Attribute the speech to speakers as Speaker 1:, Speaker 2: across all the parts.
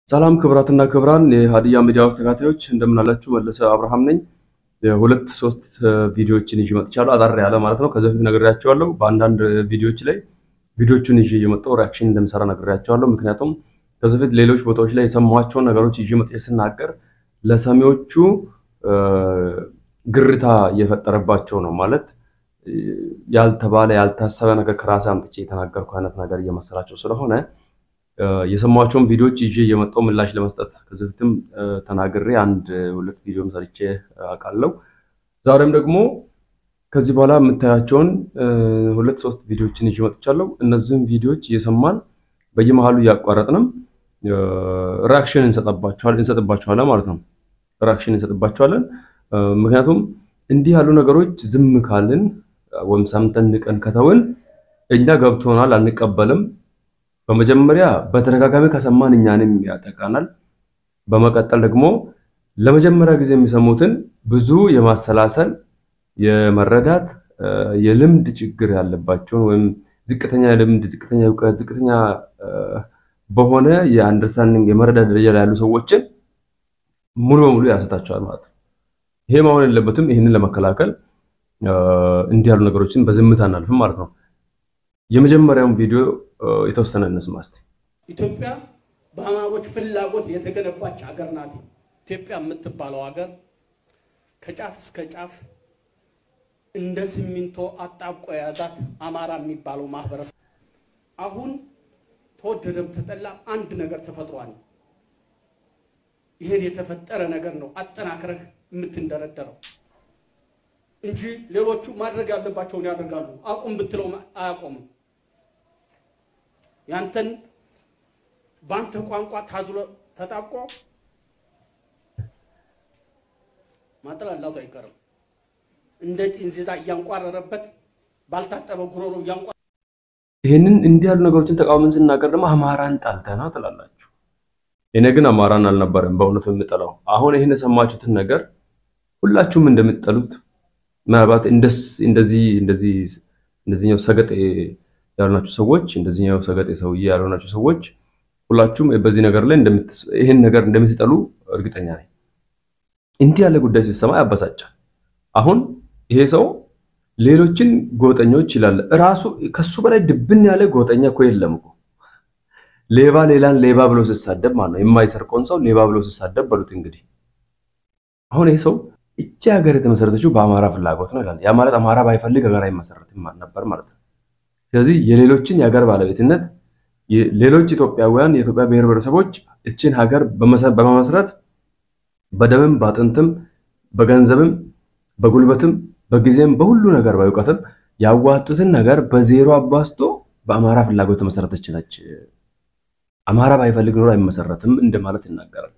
Speaker 1: ሰላም ክብራትና ክብራን የሀዲያ ሚዲያ ውስጥ ተከታታዮች እንደምን አላችሁ? መለሰ አብርሃም ነኝ። የሁለት ሶስት ቪዲዮዎችን ይዤ መጥቻለሁ። አጠር ያለ ማለት ነው። ከዚህ በፊት ነግሬያቸዋለሁ። በአንዳንድ ቪዲዮዎች ላይ ቪዲዮቹን ይዤ እየመጣሁ ሪያክሽን እንደምሰራ ነግሬያቸዋለሁ። ምክንያቱም ከዚህ በፊት ሌሎች ቦታዎች ላይ የሰማኋቸውን ነገሮች ይዤ መጥቼ ስናገር ለሰሚዎቹ ግርታ እየፈጠረባቸው ነው ማለት ያልተባለ ያልታሰበ ነገር ከራሴ አምጥቼ የተናገርኩ አይነት ነገር እየመሰላቸው ስለሆነ የሰማቸውን ቪዲዮዎች ይዤ እየመጣሁ ምላሽ ለመስጠት ከዚህ በፊትም ተናግሬ አንድ ሁለት ቪዲዮም ሰርቼ አውቃለሁ። ዛሬም ደግሞ ከዚህ በኋላ የምታያቸውን ሁለት ሶስት ቪዲዮዎችን ይዤ መጥቻለሁ። እነዚህም ቪዲዮዎች እየሰማን በየመሃሉ እያቋረጥንም ሪያክሽን እንሰጥባቸዋለን ማለት ነው። ሪያክሽን እንሰጥባቸዋለን። ምክንያቱም እንዲህ ያሉ ነገሮች ዝም ካልን ወይም ሰምተን ንቀን ከተውን እኛ ገብቶናል፣ አንቀበልም። በመጀመሪያ በተደጋጋሚ ከሰማን እኛንም ያጠቃናል። በመቀጠል ደግሞ ለመጀመሪያ ጊዜ የሚሰሙትን ብዙ የማሰላሰል የመረዳት የልምድ ችግር ያለባቸውን ወይም ዝቅተኛ ልምድ፣ ዝቅተኛ እውቀት፣ ዝቅተኛ በሆነ የአንደርስታንዲንግ የመረዳት ደረጃ ላይ ያሉ ሰዎችን ሙሉ በሙሉ ያሰጣቸዋል ማለት ነው። ይሄ መሆን የለበትም። ይህንን ለመከላከል እንዲህ ያሉ ነገሮችን በዝምታ እናልፍም ማለት ነው። የመጀመሪያውን ቪዲዮ የተወሰነ እንስማ እስቲ።
Speaker 2: ኢትዮጵያ በአማሮች ፍላጎት የተገነባች ሀገር ናት። ኢትዮጵያ የምትባለው ሀገር ከጫፍ እስከ ጫፍ እንደ ሲሚንቶ አጣብቆ የያዛት አማራ የሚባለው ማህበረሰብ አሁን ተወደደም ተጠላ አንድ ነገር ተፈጥሯል። ይሄን የተፈጠረ ነገር ነው አጠናክረህ የምትንደረደረው እንጂ ሌሎቹ ማድረግ ያለባቸውን ያደርጋሉ። አቁም ብትለው አያቆምም። ያንተን በአንተ ቋንቋ ታዝሎ ተጣብቆ ማጥላላቱ አይቀርም። እንደ ጢንዚዛ እያንቋረረበት ባልታጠበ ጉሮሮ እያንቋ
Speaker 1: ይህንን እንዲህ ያሉ ነገሮችን ተቃውመን ስናገር ደግሞ አማራን ጠልተህ ነው ትላላችሁ። እኔ ግን አማራን አልነበረም በእውነቱ የምጠላው። አሁን ይህን የሰማችሁትን ነገር ሁላችሁም እንደምትጠሉት ምናልባት እንደዚህ እንደዚህ እንደዚህኛው ሰገጤ ያልሆናችሁ ሰዎች እንደዚህኛው ሰገጤ ሰውዬ ያልሆናችሁ ሰዎች ሁላችሁም በዚህ ነገር ላይ ይህን ነገር እንደምትጠሉ እርግጠኛ ነኝ። እንዲህ ያለ ጉዳይ ሲሰማ ያበሳጫል። አሁን ይሄ ሰው ሌሎችን ጎጠኞች ይላል። እራሱ ከሱ በላይ ድብን ያለ ጎጠኛ እኮ የለም እኮ። ሌባ ሌላን ሌባ ብሎ ሲሳደብ ማለት ነው። የማይሰርቀውን ሰው ሌባ ብሎ ሲሳደብ በሉት እንግዲህ። አሁን ይሄ ሰው እቺ ሀገር የተመሰረተችው በአማራ ፍላጎት ነው ይላል። ያ ማለት አማራ ባይፈልግ ሀገር አይመሰረትም ነበር ማለት ነው። ስለዚህ የሌሎችን የሀገር ባለቤትነት ሌሎች ኢትዮጵያውያን የኢትዮጵያ ብሔር ብሔረሰቦች እችን ሀገር በመመስረት በደምም በአጥንትም በገንዘብም በጉልበትም በጊዜም በሁሉ ነገር በእውቀትም ያዋጡትን ነገር በዜሮ አባስቶ በአማራ ፍላጎት የተመሰረተች ነች። አማራ ባይፈልግ ኖሮ አይመሰረትም እንደማለት ይናገራል።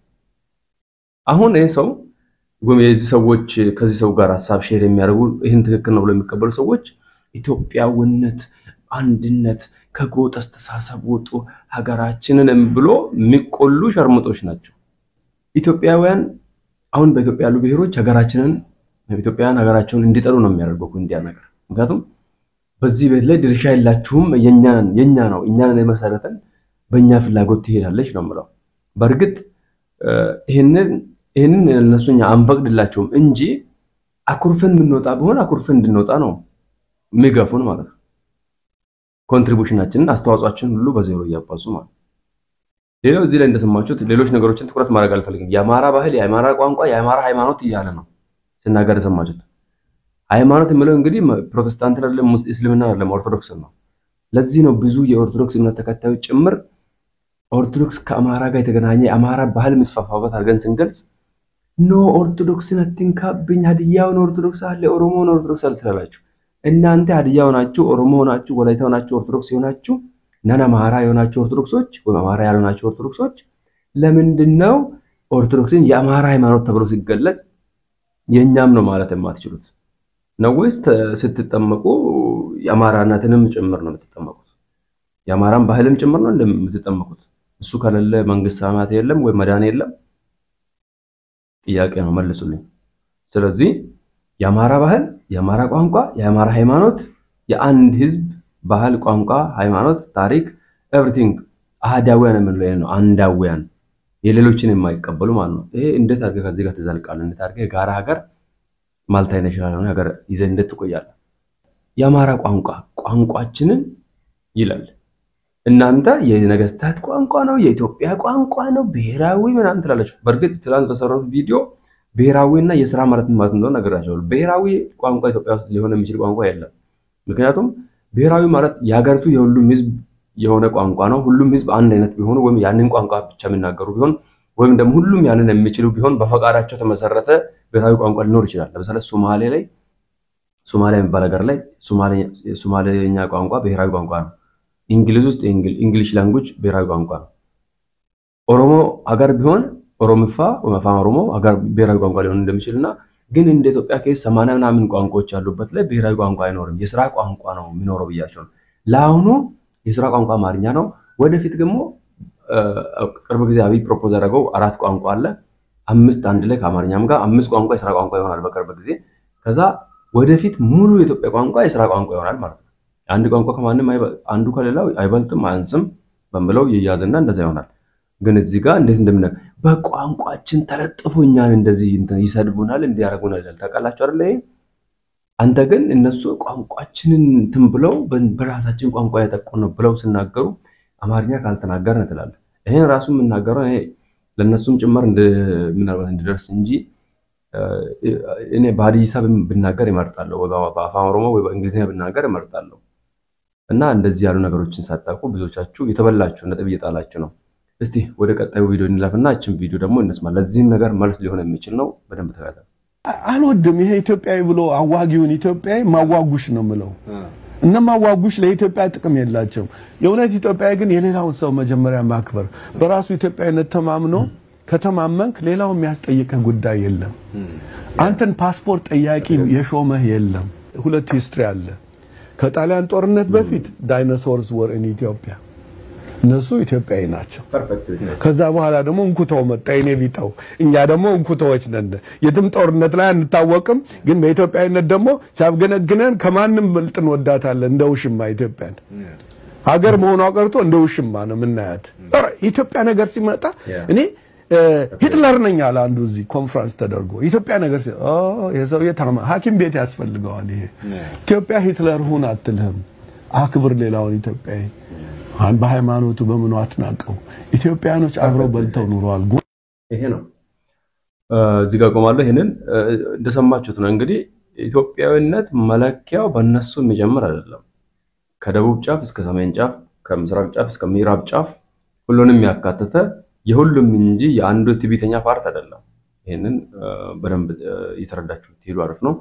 Speaker 1: አሁን ይህ ሰው ወይም የዚህ ሰዎች ከዚህ ሰው ጋር ሀሳብ ሼር የሚያደርጉ ይህን ትክክል ነው ብሎ የሚቀበሉ ሰዎች ኢትዮጵያዊነት፣ አንድነት፣ ከጎጥ አስተሳሰብ ውጡ፣ ሀገራችንን ብሎ የሚቆሉ ሸርሙጦች ናቸው። ኢትዮጵያውያን አሁን በኢትዮጵያ ያሉ ብሔሮች ሀገራችንን ኢትዮጵያውያን ሀገራቸውን እንዲጠሉ ነው የሚያደርገው እንዲያ ነገር። ምክንያቱም በዚህ ቤት ላይ ድርሻ የላችሁም፣ የኛ ነው፣ እኛን የመሰረተን በእኛ ፍላጎት ትሄዳለች ነው የምለው። በእርግጥ ይህንን እነሱ እኛ አንፈቅድላቸውም እንጂ አኩርፈን የምንወጣ ቢሆን አኩርፈን እንድንወጣ ነው የሚገፉን ማለት ነው። ኮንትሪቡሽናችንን አስተዋጽኦአችንን ሁሉ በዜሮ እያባዙ ማለት ሌላው እዚህ ላይ እንደሰማችሁት ሌሎች ነገሮችን ትኩረት ማድረግ አልፈልግም። የአማራ ባህል፣ የአማራ ቋንቋ፣ የአማራ ሃይማኖት እያለ ነው ስናገር የሰማችሁት። ሃይማኖት የምለው እንግዲህ ፕሮቴስታንት አይደለም፣ እስልምና አይደለም፣ ኦርቶዶክስ ነው። ለዚህ ነው ብዙ የኦርቶዶክስ እምነት ተከታዮች ጭምር ኦርቶዶክስ ከአማራ ጋር የተገናኘ የአማራ ባህል መስፋፋበት አድርገን ስንገልጽ ኖ ኦርቶዶክስን አትንካብኝ፣ ሀዲያውን ኦርቶዶክስ አለ፣ ኦሮሞውን ኦርቶዶክስ አለ ትላላችሁ። እናንተ ሀዲያ ሆናችሁ፣ ኦሮሞ ሆናችሁ፣ ወላይታ ሆናችሁ፣ ኦርቶዶክስ የሆናችሁ እናን አማራ የሆናችሁ ኦርቶዶክሶች ወይም አማራ ያልሆናችሁ ኦርቶዶክሶች ለምንድን ነው ኦርቶዶክስን የአማራ ሃይማኖት ተብሎ ሲገለጽ የእኛም ነው ማለት የማትችሉት ነው ወይስ ስትጠመቁ የአማራነትንም ጭምር ነው የምትጠመቁት? የአማራን ባህልም ጭምር ነው እንደምትጠመቁት? እሱ ከሌለ መንግስት ሰማያት የለም ወይ መዳን የለም? ጥያቄ ነው መልሱልኝ። ስለዚህ የአማራ ባህል፣ የአማራ ቋንቋ፣ የአማራ ሃይማኖት የአንድ ህዝብ ባህል፣ ቋንቋ፣ ሃይማኖት፣ ታሪክ ኤቭሪቲንግ አህዳውያን የምንለው ነው። አንዳውያን የሌሎችን የማይቀበሉ ማለት ነው። ይሄ እንዴት አድርገህ ከዚህ ጋር ትዘልቃለህ? እንዴት አድርገህ የጋራ ሀገር ማልታይ ናሽናል የሆነ ሀገር ይዘህ እንዴት ትቆያለህ? የአማራ ቋንቋ ቋንቋችንን ይላል። እናንተ የነገስታት ቋንቋ ነው፣ የኢትዮጵያ ቋንቋ ነው፣ ብሔራዊ ምናምን ትላለች። በእርግጥ ትናንት በሰራሁት ቪዲዮ ብሔራዊ እና የስራ ማለት ማለት እንደሆነ ነግራቸዋለሁ። ብሔራዊ ቋንቋ ኢትዮጵያ ውስጥ ሊሆን የሚችል ቋንቋ የለም። ምክንያቱም ብሔራዊ ማለት የሀገሪቱ የሁሉም ህዝብ የሆነ ቋንቋ ነው። ሁሉም ህዝብ አንድ አይነት ቢሆኑ ወይም ያንን ቋንቋ ብቻ የሚናገሩ ቢሆን ወይም ደግሞ ሁሉም ያንን የሚችሉ ቢሆን በፈቃዳቸው ተመሰረተ ብሔራዊ ቋንቋ ሊኖር ይችላል። ለምሳሌ ሶማሌ ላይ ሶማሊያ የሚባል ሀገር ላይ ሶማሌኛ ቋንቋ ብሔራዊ ቋንቋ ነው። እንግሊዝ ውስጥ እንግሊሽ ላንጉጅ ብሔራዊ ቋንቋ ነው። ኦሮሞ ሀገር ቢሆን ኦሮምፋ ወይም አፋን ኦሮሞ ሀገር ብሔራዊ ቋንቋ ሊሆን እንደሚችል እና ግን እንደ ኢትዮጵያ ኬስ ሰማንያ ምናምን ቋንቋዎች ያሉበት ላይ ብሔራዊ ቋንቋ አይኖርም። የስራ ቋንቋ ነው የሚኖረው ብያቸው ነው። ለአሁኑ የስራ ቋንቋ አማርኛ ነው። ወደፊት ደግሞ ቅርብ ጊዜ አብይ ፕሮፖዝ ያደረገው አራት ቋንቋ አለ። አምስት አንድ ላይ ከአማርኛም ጋር አምስት ቋንቋ የስራ ቋንቋ ይሆናል በቅርብ ጊዜ። ከዛ ወደፊት ሙሉ የኢትዮጵያ ቋንቋ የስራ ቋንቋ ይሆናል ማለት ነው። አንድ ቋንቋ ከማንም አንዱ ከሌላው አይበልጥም አያንስም በምለው ይያዝና እንደዛ ይሆናል። ግን እዚህ ጋር እንዴት እንደምና በቋንቋችን ተለጥፎ እኛን እንደዚህ ይሰድቡናል፣ እንዲያደርጉናል ይላል። ታውቃላችሁ አይደለ? ይሄ አንተ ግን እነሱ ቋንቋችንን እንትን ብለው በራሳችን ቋንቋ ያጠቁ ነው ብለው ሲናገሩ አማርኛ ካልተናገርን ትላለህ። ይሄን ራሱ የምናገረው እኔ ለእነሱም ጭምር ምናልባት እንዲደርስ እንጂ እኔ በሀዲይሳ ብናገር ይመርጣለሁ፣ ወይ በአፋን ኦሮሞ ወይ በእንግሊዝኛ ብናገር ይመርጣለሁ። እና እንደዚህ ያሉ ነገሮችን ሳታውቁ ብዙዎቻችሁ የተበላችሁ ነጥብ እየጣላችሁ ነው። እስቲ ወደ ቀጣዩ ቪዲዮ እንለፍና እችን ቪዲዮ ደግሞ እንስማ። ለዚህም ነገር መልስ ሊሆን የሚችል ነው። በደንብ ተከታተል።
Speaker 3: አልወድም። ይሄ ኢትዮጵያዊ ብሎ አዋጊውን ኢትዮጵያዊ ማዋጉሽ ነው ምለው። እነ ማዋጉሽ ለኢትዮጵያ ጥቅም የላቸውም። የእውነት ኢትዮጵያዊ ግን የሌላውን ሰው መጀመሪያ ማክበር፣ በራሱ ኢትዮጵያዊነት ተማምኖ ከተማመንክ ሌላው የሚያስጠይቅህ ጉዳይ የለም። አንተን ፓስፖርት ጠያቂ የሾመህ የለም። ሁለት ሂስትሪ አለ። ከጣሊያን ጦርነት በፊት ዳይኖሶርስ ወር ኢን ኢትዮጵያ እነሱ ኢትዮጵያዊ ናቸው። ከዛ በኋላ ደግሞ እንኩተው መጣ የኔ ቢጠው። እኛ ደግሞ እንኩተዎች ነን። የትም ጦርነት ላይ አንታወቅም፣ ግን በኢትዮጵያዊነት ደግሞ ሲያብገነግነን ከማንም በልጥ እንወዳታለን። እንደ ውሽማ ኢትዮጵያን ሀገር መሆኗ ቀርቶ እንደ ውሽማ ነው የምናያት። ኢትዮጵያ ነገር ሲመጣ እኔ ሂትለር ነኝ አለ አንዱ እዚህ ኮንፍራንስ ተደርጎ ኢትዮጵያ ነገር ሲ የሰውዬ ሐኪም ቤት ያስፈልገዋል። ይሄ ኢትዮጵያ ሂትለር ሁን አትልህም። አክብር ሌላውን ኢትዮጵያዊ በሃይማኖቱ በምኑ አትናቀው። ኢትዮጵያኖች አብረው በልተው ኑረዋል።
Speaker 1: ይሄ ነው። እዚህ ጋር ቆማለሁ። ይሄንን እንደሰማችሁት ነው እንግዲህ ኢትዮጵያዊነት መለኪያው በእነሱ የሚጀምር አይደለም። ከደቡብ ጫፍ እስከ ሰሜን ጫፍ፣ ከምስራቅ ጫፍ እስከ ምዕራብ ጫፍ ሁሉንም ያካተተ የሁሉም እንጂ የአንዱ ትዕቢተኛ ፓርት አይደለም። ይህንን በደንብ እየተረዳችሁ ትሄዱ አሪፍ ነው።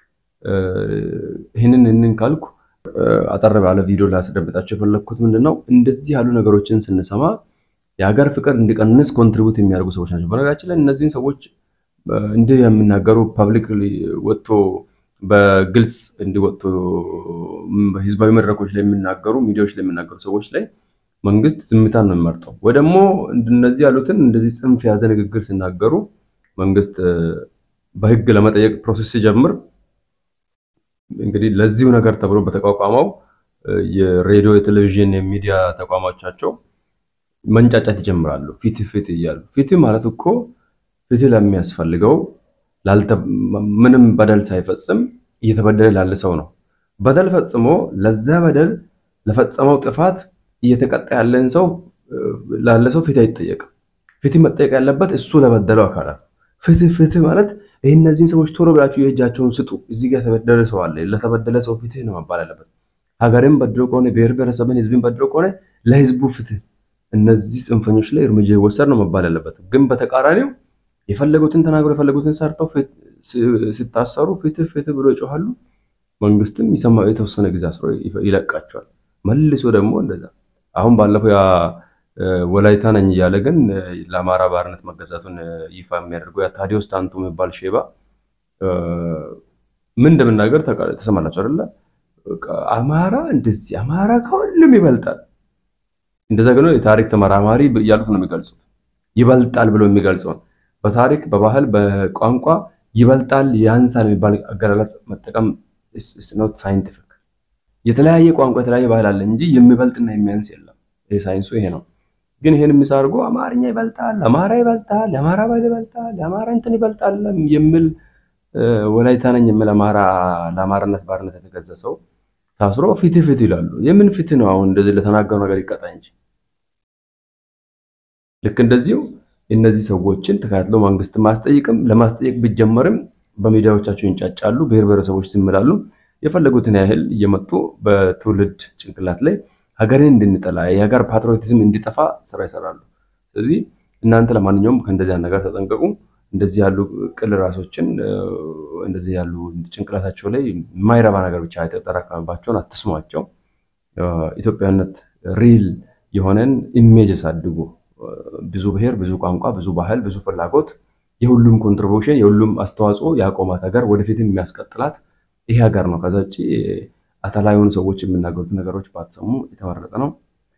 Speaker 1: ይህንን ይህንን ካልኩ አጠር ባለ ቪዲዮ ላስደምጣቸው የፈለግኩት ምንድን ነው፣ እንደዚህ ያሉ ነገሮችን ስንሰማ የሀገር ፍቅር እንዲቀንስ ኮንትሪቡት የሚያደርጉ ሰዎች ናቸው። በነገራችን ላይ እነዚህን ሰዎች እንዲህ የሚናገሩ ፐብሊክ ወጥቶ በግልጽ እንዲወጡ ህዝባዊ መድረኮች ላይ የሚናገሩ ሚዲያዎች ላይ የሚናገሩ ሰዎች ላይ መንግስት ዝምታን ነው የሚመርጠው። ወይ ደግሞ እነዚህ ያሉትን እንደዚህ ጽንፍ የያዘ ንግግር ሲናገሩ መንግስት በህግ ለመጠየቅ ፕሮሰስ ሲጀምር እንግዲህ ለዚሁ ነገር ተብሎ በተቋቋመው የሬዲዮ የቴሌቪዥን የሚዲያ ተቋሞቻቸው መንጫጫት ይጀምራሉ። ፍትህ ፍትህ እያሉ ፍትህ ማለት እኮ ፍትህ ለሚያስፈልገው ምንም በደል ሳይፈጽም እየተበደለ ላለ ሰው ነው። በደል ፈጽሞ ለዛ በደል ለፈጸመው ጥፋት እየተቀጣ ያለን ሰው ላለ ሰው ፍትህ አይጠየቅም። ፍትህ መጠየቅ ያለበት እሱ ለበደለው አካላት። ፍትህ ፍትህ ማለት ይህ እነዚህን ሰዎች ቶሎ ብላችሁ የእጃቸውን ስጡ። እዚህ ጋር የተበደለ ሰው አለ። ለተበደለ ሰው ፍትህ ነው መባል ያለበት። ሀገርን በድሎ ከሆነ ብሔር ብሔረሰብን ህዝብን በድሎ ከሆነ ለህዝቡ ፍትህ፣ እነዚህ ጽንፈኞች ላይ እርምጃ ይወሰድ ነው መባል ያለበት። ግን በተቃራኒው የፈለጉትን ተናግሮ የፈለጉትን ሰርተው ሲታሰሩ ፍትህ ፍትህ ብሎ ይጮሃሉ። መንግስትም የተወሰነ ጊዜ አስሮ ይለቃቸዋል። መልሶ ደግሞ እንደዛ አሁን ባለፈው ያ ወላይታ ነኝ እያለ ግን ለአማራ ባርነት መገዛቱን ይፋ የሚያደርገው ያ ታዲዮስ ታንቱ የሚባል ሼባ ምን እንደምናገር ተሰማላቸው አይደለ? አማራ እንደዚህ አማራ ከሁሉም ይበልጣል። እንደዛ ግን የታሪክ ተመራማሪ እያሉት ነው የሚገልጹት። ይበልጣል ብሎ የሚገልጸውን በታሪክ በባህል በቋንቋ ይበልጣል ያንሳል የሚባል አገላለጽ መጠቀም ኖት ሳይንቲፊክ። የተለያየ ቋንቋ የተለያየ ባህል አለ እንጂ የሚበልጥና የሚያንስ የለም። ይሄ ሳይንሱ ይሄ ነው። ግን ይሄን የሚሳርጎ አማርኛ ይበልጣል፣ አማራ ይበልጣል፣ የአማራ ባህል ይበልጣል፣ የአማራ እንትን ይበልጣል የሚል ወላይታ ነኝ የሚል አማራ ለአማራነት ባርነት የተገዛ ሰው ታስሮ ፍትህ ፍትህ ይላሉ። የምን ፍትህ ነው? አሁን እንደዚህ ለተናገረው ነገር ይቀጣ እንጂ። ልክ እንደዚሁ እነዚህ ሰዎችን ተካትሎ መንግስት ማስጠየቅም ለማስጠየቅ ቢጀመርም በሚዲያዎቻቸው ይንጫጫሉ። ብሔር ብሔረሰቦች ዝም ይላሉ። የፈለጉትን ያህል እየመጡ በትውልድ ጭንቅላት ላይ ሀገርን እንድንጠላ የሀገር ፓትሪዮቲዝም እንዲጠፋ ስራ ይሰራሉ። ስለዚህ እናንተ ለማንኛውም ከእንደዚህ ነገር ተጠንቀቁ። እንደዚህ ያሉ ቅል ራሶችን እንደዚህ ያሉ ጭንቅላታቸው ላይ የማይረባ ነገር ብቻ የተጠራቀመባቸውን አትስሟቸው። ኢትዮጵያነት ሪል የሆነን ኢሜጅ አሳድጉ። ብዙ ብሔር፣ ብዙ ቋንቋ፣ ብዙ ባህል፣ ብዙ ፍላጎት የሁሉም ኮንትሪቢሽን የሁሉም አስተዋጽኦ ያቆማት ሀገር ወደፊትም የሚያስቀጥላት ይሄ ሀገር ነው። ከዛ ውጭ አተላ የሆኑ ሰዎች የሚናገሩት ነገሮች ባትሰሙ የተመረጠ ነው።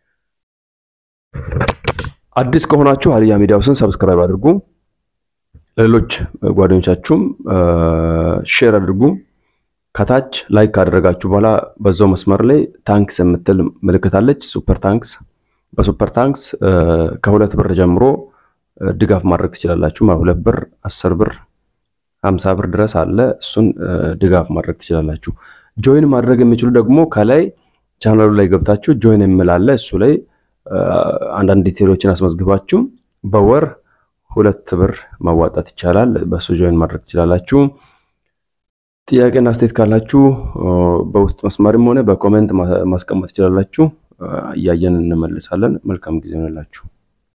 Speaker 1: አዲስ ከሆናችሁ ሀዲያ ሚዲያ ሃውስን ሰብስክራይብ አድርጉ። ለሌሎች ጓደኞቻችሁም ሼር አድርጉ። ከታች ላይክ ካደረጋችሁ በኋላ በዛው መስመር ላይ ታንክስ የምትል ምልክት አለች። ሱፐር ታንክስ። በሱፐር ታንክስ ከሁለት ብር ጀምሮ ድጋፍ ማድረግ ትችላላችሁ። ሁለት ብር፣ አስር ብር፣ ሀምሳ ብር ድረስ አለ። እሱን ድጋፍ ማድረግ ትችላላችሁ። ጆይን ማድረግ የሚችሉ ደግሞ ከላይ ቻናሉ ላይ ገብታችሁ ጆይን የሚል አለ። እሱ ላይ አንዳንድ ዲቴሎችን አስመዝግባችሁ በወር ሁለት ብር ማዋጣት ይቻላል። በሱ ጆይን ማድረግ ትችላላችሁ። ጥያቄና አስተያየት ካላችሁ በውስጥ መስመርም ሆነ በኮሜንት ማስቀመጥ ትችላላችሁ። እያየን እንመልሳለን። መልካም ጊዜ ሆነላችሁ።